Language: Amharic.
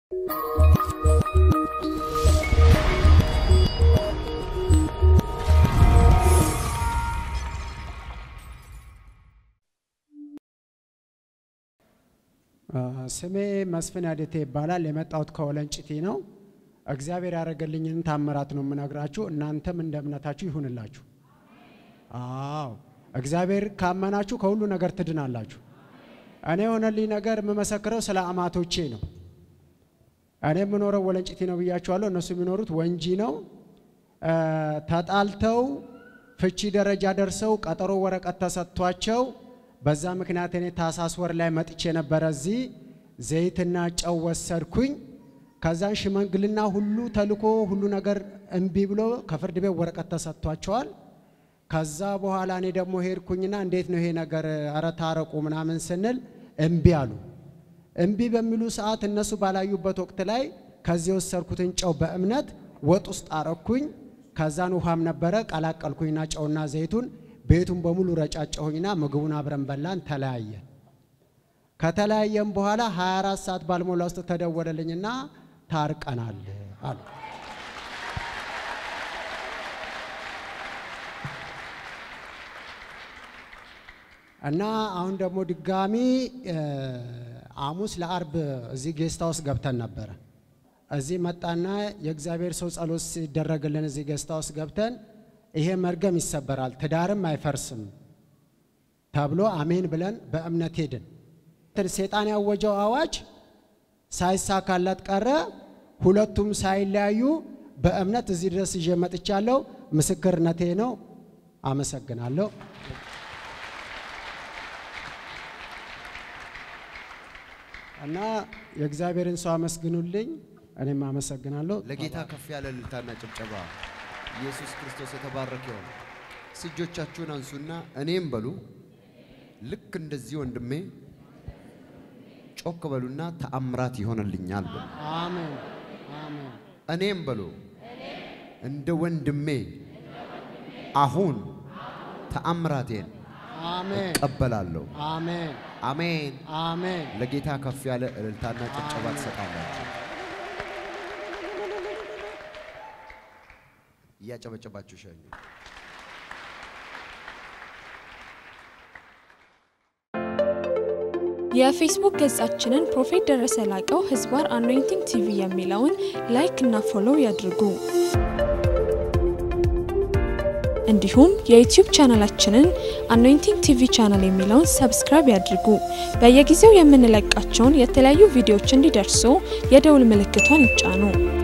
ስሜ መስፍን ያደቴ ይባላል። የመጣሁት ከወለንጭቲ ነው። እግዚአብሔር ያደረገልኝን ታምራት ነው የምነግራችሁ። እናንተም እንደ እምነታችሁ ይሁንላችሁ። አዎ እግዚአብሔር ካመናችሁ ከሁሉ ነገር ትድናላችሁ። እኔ የሆነልኝ ነገር የምመሰክረው ስለ አማቶቼ ነው። እኔ የምኖረው ወለንጭቲ ነው ብያችኋለሁ። እነሱ የሚኖሩት ወንጂ ነው። ተጣልተው ፍቺ ደረጃ ደርሰው ቀጠሮ ወረቀት ተሰጥቷቸው በዛ ምክንያት እኔ ታህሳስ ወር ላይ መጥቼ ነበረ። እዚህ ዘይትና ጨው ወሰድኩኝ። ከዛን ሽመግልና ሁሉ ተልኮ ሁሉ ነገር እምቢ ብሎ ከፍርድ ቤት ወረቀት ተሰጥቷቸዋል። ከዛ በኋላ እኔ ደግሞ ሄድኩኝና እንዴት ነው ይሄ ነገር ኧረ ታረቁ ምናምን ስንል እምቢ አሉ። እምቢ በሚሉ ሰዓት እነሱ ባላዩበት ወቅት ላይ ከዚህ የወሰድኩትን ጨው በእምነት ወጥ ውስጥ አረኩኝ። ከዛን ውሃም ነበረ ቀላቀልኩኝና ጨውና ዘይቱን ቤቱን በሙሉ ረጫጨሁኝና ምግቡን አብረን በላን፣ ተለያየን። ከተለያየን በኋላ 24 ሰዓት ባልሞላ ውስጥ ተደወለልኝና ታርቀናል አሉ። እና አሁን ደግሞ ድጋሚ ሐሙስ ለአርብ እዚህ ጌስታ ውስጥ ገብተን ነበረ። እዚህ መጣና የእግዚአብሔር ሰው ጸሎት ሲደረግልን እዚህ ጌስታ ውስጥ ገብተን ይሄ መርገም ይሰበራል፣ ትዳርም አይፈርስም ተብሎ አሜን ብለን በእምነት ሄድን። ሴጣን ያወጀው አዋጅ ሳይሳካለት ቀረ። ሁለቱም ሳይለያዩ በእምነት እዚህ ድረስ ይዤ መጥቻለሁ። ምስክርነቴ ነው። አመሰግናለሁ። እና የእግዚአብሔርን ሰው አመስግኑልኝ። እኔም አመሰግናለሁ። ለጌታ ከፍ ያለ እልልታና ጭብጨባ። ኢየሱስ ክርስቶስ የተባረከ ይሁን። እጆቻችሁን አንሱና እኔም በሉ። ልክ እንደዚህ ወንድሜ ጮክ በሉና ተአምራት ይሆንልኛል በሉ። አሜን አሜን። እኔም በሉ እንደ ወንድሜ አሁን ተአምራቴን አሜን እቀበላለሁ። አሜን አሜን። አሜን። ለጌታ ከፍ ያለ እልልታና ጭብጨባ ትሰጣላችሁ። እያጨበጨባችሁ ሸኙ። የፌስቡክ ገጻችንን ፕሮፌት ደረሰ ላቀው ህዝባር አኖይንቲንግ ቲቪ የሚለውን ላይክ እና ፎሎው ያድርጉ። እንዲሁም የዩቲዩብ ቻናላችንን አኖይንቲንግ ቲቪ ቻናል የሚለውን ሰብስክራይብ ያድርጉ። በየጊዜው የምንለቃቸውን የተለያዩ ቪዲዮዎች እንዲደርሱ የደውል ምልክቷን ይጫኑ።